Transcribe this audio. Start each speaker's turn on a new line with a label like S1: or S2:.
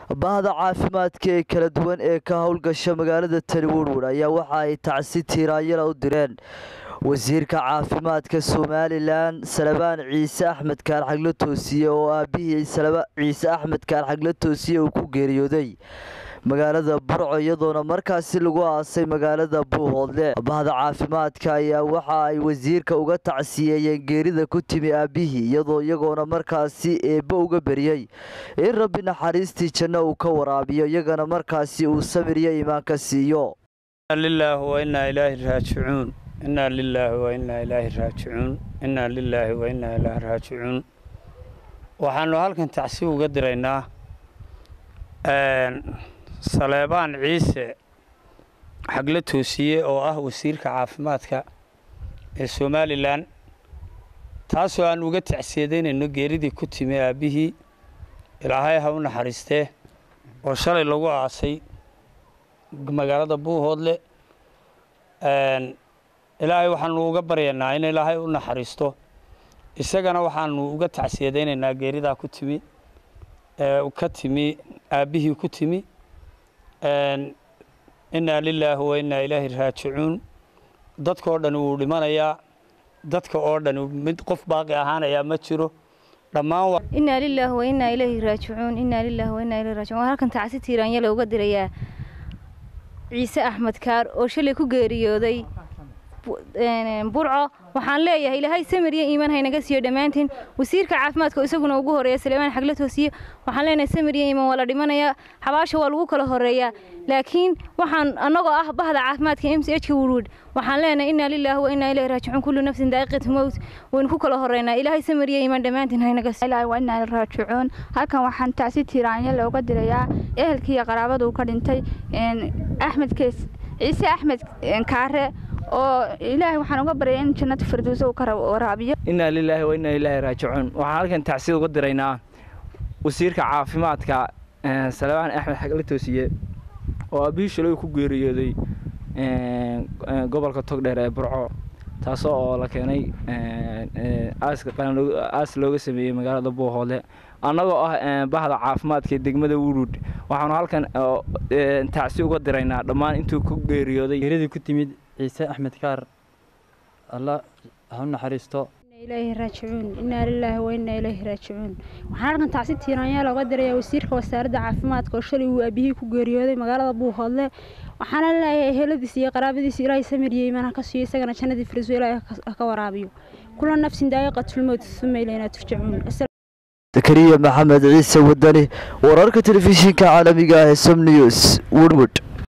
S1: bahda caafimaadka ee kala duwan ee ka howlgasha magaalada tani werwer ayaa waxa ay tacsi tiiraanyala u direen wasiirka caafimaadka somalilan salabaan ciise axmed kaarxagle toosiye oo aabihii ciise axmed kaarxagle toosiye uu ku geeriyooday magaalada burco iyadoona markaasi lagu aasay magaalada buuhoodle bahda caafimaadka ayaa waxa ay wasiirka uga tacsiyeeyeen geerida ku timi aabihii iyadoo iyagoona markaasi eebbo uga beriyey in rabbi naxariistii janno uu ka waraabiyo iyagana markaasi uu samir iyo iimaanka siiyo
S2: lilaahi wa innaa ilaahi raajicuun innaa lilaahi wa innaa ilaahi raajicuun innaa lilaahi wa innaa ilaahi raajicuun waxaanu halkan tacsi uga diraynaa saleebaan ciise xagle toosiye oo ah wasiirka caafimaadka ee somalilan taasoo aan uga tacsiyadeynayno geeridii ku timi aabbihii ilaahay ha u naxariistee oo shalay lagu aasay magaalada buuhoodle ilaahay waxaanu uga baryaynaa in ilaahay u naxariisto isagana waxaanu uga tacsiyadaynaynaa geeridaa ku timi ka timi aabbihii ku timi innaa lilaahi wa innaa ilaahi raajicuun dadkaoo dhan wuu dhimanayaa dadka oo dhan mid qof baaqi ahaanayaa ma jiro dhammaan
S3: innaa lilaahi wa innaa ilaahi raajicuun innaa lilaahi wa innaa ilaahi raajicuun halkan tacsi tiiraanyala uga dirayaa ciise axmed kaar oo shalay ku geeriyooday burco waxaan leeyahay ilaahay samir iyo iimaan haynaga siiyo dhammaantiin wasiirka caafimaadka oo isaguna ugu horeeya saleemaan xagle toosiye waxaan leenahay samir iyo iimaan waa la dhimanayaa xabaasha waa lagu kala horeeyaa laakiin waxaan annagoo ah bahda caafimaadka m c h ka wurwud waxaan leenahay innaa lilaahi wa innaa ilaahi raajicuun kullu nafsin daa'iqatu mowt waynu ku kala horeynaa ilaahay samir iyo iimaan dhammaantiin haynaga
S4: siiyo wa innaa raajicuun halkan waxaan tacsi tiiraanya looga dirayaa ehelkii iyo qaraabadu ka dhintay axmed kees ciise axmed kaare oo ilaahay waxaan uga baryay in jannada firdowsa uu ka waraabiyo
S5: innaa lilaahi wa innaa ilaahi raajicuun waxaan halkan tacsiid uga diraynaa wasiirka caafimaadka salebaan axmed xagle toosiye oo aabihii shalay ku geeriyooday gobolka togdheer ee burco taasoo oo la keenay aas looga sameeyey magaalada buuhoodle annagoo ah bahda caafimaadka degmada wurud waxaanu halkan tacsi uga diraynaa dhammaan intuu ku geeriyooday
S6: geeridii ku timid ciise axmed kaar alla ha u naxariisto
S7: ilaahi raajicuun innaa lilaahi wa innaa ilaahi raajicuun waxaan halkan tacsi tiiraanyaa looga dirayaa wasiirka wasaaradda caafimaadka oo shalay uu aabihii ku geeriyooday magaalada buuhoodle waxaana leeyahay eheladiisa iyo qaraabadiisa ilaahay samir iyo iimaan ha ka siiyo isagana jannadii firdowso ilaahay ha ka waraabiyo kula nafsin daa'iqatulmowt uma ilaynaa turjacuun
S1: zakariya maxamed ciise wadani wararka telefishinka caalamiga ah ee som news woodwood